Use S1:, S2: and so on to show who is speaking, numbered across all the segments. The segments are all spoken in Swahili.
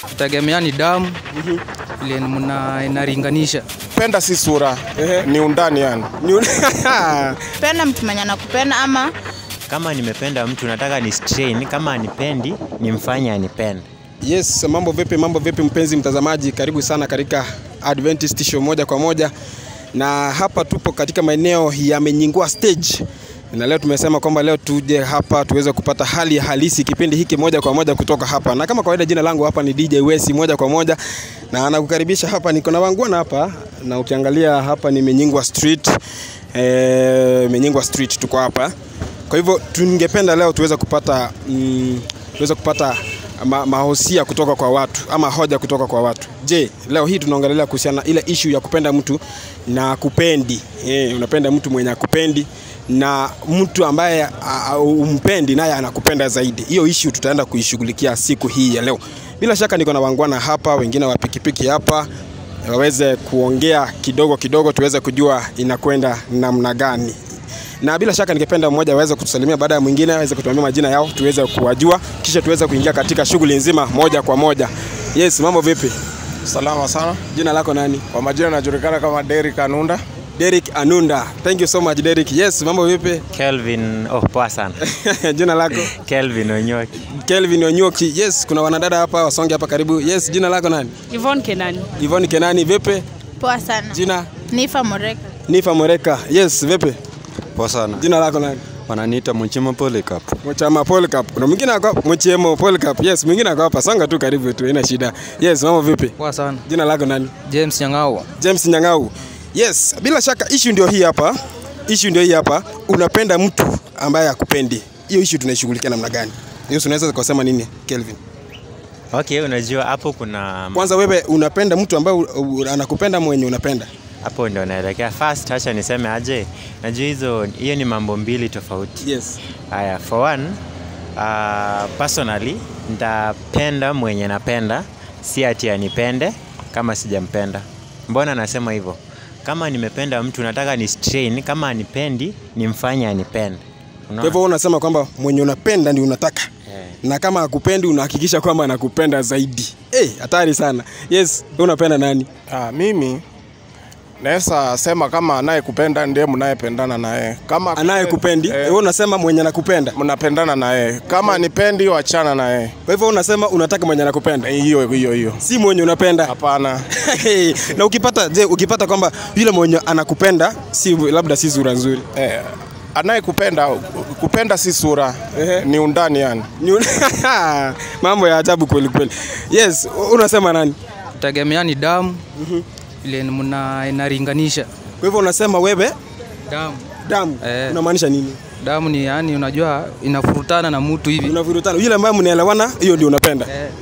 S1: Tegemea ni damu vile mna inaringanisha.
S2: Penda si sura, ni undani yani.
S3: Penda mtu mwenye anakupenda ama
S4: Kama nimependa mtu nataka ni strain, kama anipendi nimfanye anipende.
S5: Yes, mambo vipi, mambo vipi mpenzi mtazamaji, karibu sana katika Adventist Show moja kwa moja, na hapa tupo katika maeneo ya Menyingua stage, na leo tumesema kwamba leo tuje hapa tuweze kupata hali ya halisi kipindi hiki moja kwa moja kutoka hapa, na kama kawaida, jina langu hapa ni DJ Wesi moja kwa moja, na anakukaribisha hapa. Niko na wangwana hapa, na ukiangalia hapa ni Menyingua Street, eh, Menyingua Street tuko hapa. Kwa hivyo tungependa leo tuweze kupata mm, tuweze kupata ma, mahosia kutoka kwa watu ama hoja kutoka kwa watu. Je, leo hii tunaongelea kuhusiana na ile issue ya kupenda mtu na kupendi. Eh, unapenda mtu mwenye akupendi na mtu ambaye a- a- umpendi naye anakupenda zaidi. Hiyo issue tutaenda kuishughulikia siku hii ya leo. Bila shaka niko na wangwana hapa, wengine wa pikipiki hapa waweze kuongea kidogo kidogo tuweze kujua inakwenda namna gani na bila shaka ningependa mmoja aweze kutusalimia baada ya mwingine aweze kutuambia majina yao tuweze kuwajua kisha tuweze kuingia katika shughuli nzima moja kwa moja yes mambo vipi
S2: Salama sana.
S5: jina lako nani
S2: Kwa majina najulikana kama Derrick Anunda.
S5: Derek Anunda thank you so much Derek yes mambo vipi
S4: Kelvin, oh poa sana.
S5: jina lako
S4: Kelvin Onyoki.
S5: Kelvin Onyoki yes kuna wanadada hapa wasonge hapa karibu yes jina lako nani
S6: Yvonne Kenani.
S5: Yvonne Kenani vipi
S3: poa sana.
S5: jina
S3: Nifa Moreka.
S5: Nifa Moreka yes vipi
S7: Poa sana.
S5: jina lako nani
S7: Wananiita Mchima Polycarp.
S5: Mchama Polycarp. Kuna mwingine ako Mchemo Polycarp. Yes, mwingine ako hapa. Songa tu karibu tu, haina shida. Yes, mambo vipi?
S1: Poa sana.
S5: Jina lako nani?
S1: James Nyang'au.
S5: James Nyang'au. Yes, bila shaka issue ndio hii hapa. Issue ndio hii hapa. Unapenda mtu ambaye hakupendi. Hiyo issue tunaishughulikia namna gani? Hiyo unaweza kusema nini, Kelvin?
S4: Okay, unajua hapo kuna
S5: Kwanza wewe unapenda mtu ambaye u- u- anakupenda mwenye unapenda.
S4: hapo ndo naelekea. First acha niseme aje, najua hizo hiyo ni mambo mbili tofauti.
S5: Yes.
S4: Haya, for one uh, personally nitapenda mwenye napenda, si ati anipende kama sijampenda. Mbona nasema hivyo? Kama nimependa mtu nataka ni strain, kama anipendi nimfanye anipende.
S5: Kwa
S4: Unaona?
S5: hivyo wewe unasema kwamba mwenye unapenda ndio unataka.
S4: Eh.
S5: Na kama hakupendi unahakikisha kwamba anakupenda zaidi. Eh, hatari sana. Yes, wewe unapenda nani?
S2: Ah, mimi naweza sema kama anayekupenda ndiye mnayependana naye. Kama
S5: Anayekupendi,
S2: eh,
S5: wewe unasema mwenye anakupenda.
S2: mnapendana naye. Kama nipendi wachana naye.
S5: Kwa hivyo unasema unataka mwenye anakupenda,
S2: Eh, Hiyo hiyo hiyo.
S5: si mwenye unapenda.
S2: Hapana.
S5: na ukipata je, ukipata kwamba yule mwenye anakupenda si labda si sura nzuri
S2: Eh, anayekupenda kupenda si sura, ni undani yani.
S5: Ni un- mambo ya ajabu kweli kweli. Yes, unasema nani?
S1: Tegemea ni damu vile mna inaringanisha.
S5: Kwa hivyo unasema wewe
S1: Damu.
S5: damu
S1: Eh.
S5: unamaanisha nini?
S1: Damu ni yani, unajua inafurutana na mtu hivi.
S5: Unavurutana yule ambaye mnaelewana, hiyo ndio unapenda.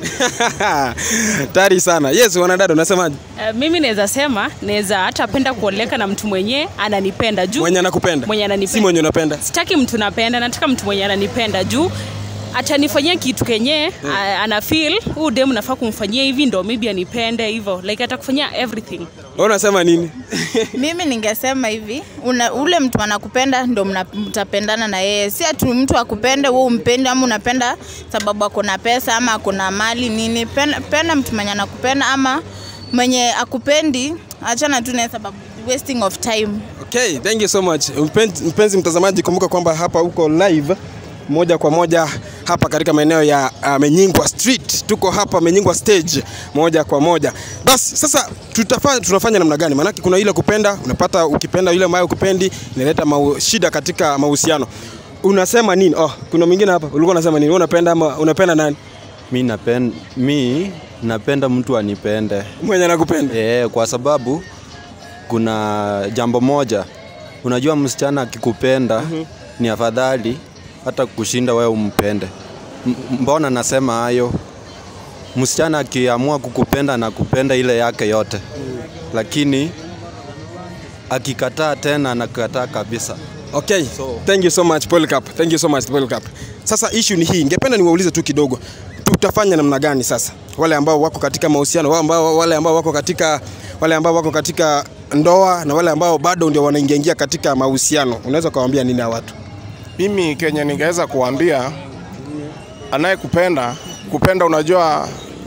S5: Tari sana. Yes, wanadada unasemaje?
S6: Uh, mimi naweza sema naweza hata penda kuoleka na mtu mwenye ananipenda juu
S5: Mwenye anakupenda.
S6: Mwenye ananipenda.
S5: Si mwenye unapenda.
S6: sitaki mtu napenda, nataka mtu mwenye ananipenda juu atanifanyia kitu kenye a- ana feel huu dem nafaa kumfanyia hivi ndo maybe anipende hivyo like atakufanyia everything
S5: Wewe unasema nini?
S3: Mimi ningesema hivi, una, ule mtu anakupenda ndo mna- mtapendana na yeye, si ati mtu akupende wewe umpendi, ama unapenda sababu ako na pesa ama ako na mali nini. Penda, penda mtu mwenye anakupenda, ama mwenye akupendi, achana tu naye sababu wasting of time.
S5: Okay, thank you so much. Mpenzi, mpenzi mtazamaji, kumbuka kwamba hapa uko live moja kwa moja hapa katika maeneo ya uh, Menyingwa Street. Tuko hapa Menyingwa stage moja kwa moja. Basi sasa tutafanya tunafanya namna gani? Maanake kuna ile kupenda, unapata ukipenda yule ambaye ukupendi inaleta mau, shida katika mahusiano. Unasema nini? Oh, kuna mwingine hapa. Ulikuwa unasema nini? Wewe unapenda ama unapenda nani?
S7: Mi napenda, mi napenda mtu anipende
S5: Mwenye anakupenda.
S7: e, kwa sababu kuna jambo moja, unajua msichana akikupenda ni afadhali hata kushinda wewe umpende. M- Mbona nasema hayo? Msichana akiamua kukupenda na kupenda ile yake yote, lakini akikataa tena anakataa kabisa.
S5: Okay.
S7: So-
S5: Thank you so much Polycarp. Thank you so much Polycarp. Sasa issue ni hii. Ningependa niwaulize tu kidogo. Tutafanya namna gani sasa? Wale ambao wako katika mahusiano, wale ambao wale ambao wako katika wale ambao wako katika ndoa na wale ambao bado ndio wanaingia katika mahusiano. Unaweza kuwaambia nini hao watu?
S2: Mimi kenye ningeweza kuambia anayekupenda kupenda, unajua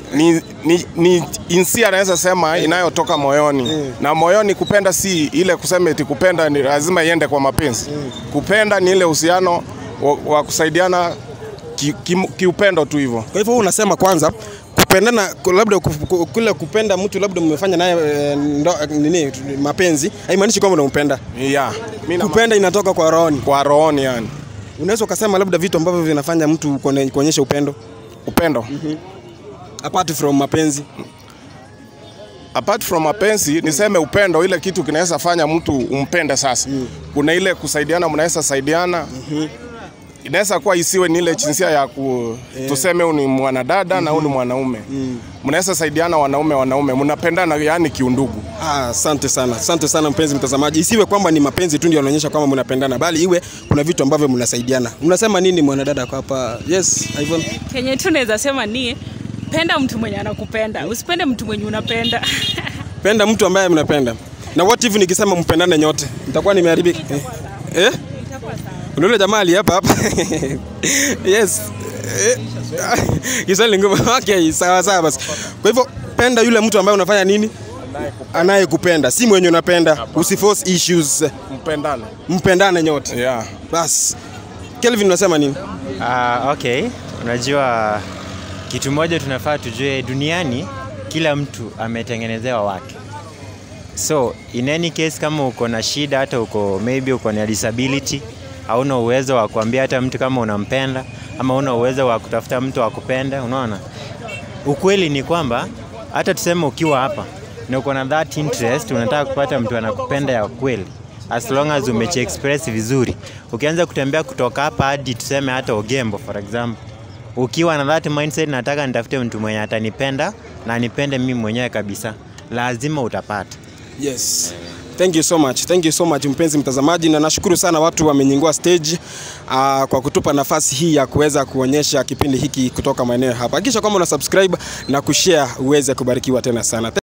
S2: ni, ni, ni insia anaweza sema inayotoka moyoni na moyoni. Kupenda si ile kusema eti kupenda ni lazima iende kwa mapenzi. Kupenda ni ile uhusiano wa, wa kusaidiana kiupendo ki, kiupendo tu hivyo.
S5: Kwa hivyo wewe unasema kwanza kupendana ku- labda ku- ku- kule kupenda mtu labda mmefanya naye eh, ndo- nini mapenzi haimaanishi kwamba unampenda.
S2: Yeah. Mimi na
S5: Kupenda inatoka kwa rohoni.
S2: kwa rohoni yani.
S5: Unaweza ukasema labda vitu ambavyo vinafanya mtu kuone- kuonyesha upendo
S2: Upendo.
S5: apart from mapenzi.
S2: apart from mapenzi niseme upendo, ile kitu kinaweza fanya mtu umpende sasa. Kuna ile kusaidiana, mnaweza saidiana inaweza kuwa isiwe ni ile jinsia ya ku, tuseme huyu ni mwanadada na huyu ni mwanaume mnaweza saidiana wanaume wanaume, mnapendana yani kiundugu.
S5: Ah, Asante sana, asante sana mpenzi mtazamaji. Isiwe kwamba ni mapenzi tu ndio yanaonyesha kwamba mnapendana, bali iwe kuna vitu ambavyo mnasaidiana. Unasema nini mwanadada kwa hapa? Yes, Ivan.
S6: kenye tu naweza sema ni penda mtu mwenye anakupenda usipende mtu mwenye unapenda
S5: Penda mtu ambaye mnapenda. Na what if nikisema mpendane nyote? Nitakuwa nimeharibika. Eh? eh? Kuna yule jamaa ali hapa hapa. yes. Eh, Kiswahili ngumu. Okay, sawa sawa basi. Kwa hivyo penda yule mtu ambaye unafanya nini? Anayekupenda, si mwenye unapenda. Usiforce issues.
S2: Mpendane.
S5: Mpendane nyote.
S2: Yeah.
S5: Bas. Kelvin unasema nini?
S4: Uh, okay, unajua kitu moja tunafaa tujue, duniani kila mtu ametengenezewa wake. So in any case, kama uko na shida, hata uko maybe uko na disability, hauna uwezo wa kuambia hata mtu kama unampenda, ama una uwezo wa kutafuta mtu wa kupenda, unaona. Ukweli ni kwamba hata tuseme ukiwa hapa na uko na that interest, unataka kupata mtu anakupenda ya kweli, as long as umechi express vizuri. Ukianza kutembea kutoka hapa hadi tuseme hata Ogembo for example, ukiwa na that mindset, nataka nitafute mtu mwenye atanipenda na anipende mimi mwenyewe kabisa, lazima utapata.
S5: Yes. Thank you so much. Thank you so much mpenzi mtazamaji, na nashukuru sana watu wamenyingua stage uh, kwa kutupa nafasi hii ya kuweza kuonyesha kipindi hiki kutoka maeneo hapa. Hakikisha kwamba una subscribe na kushare uweze kubarikiwa tena sana.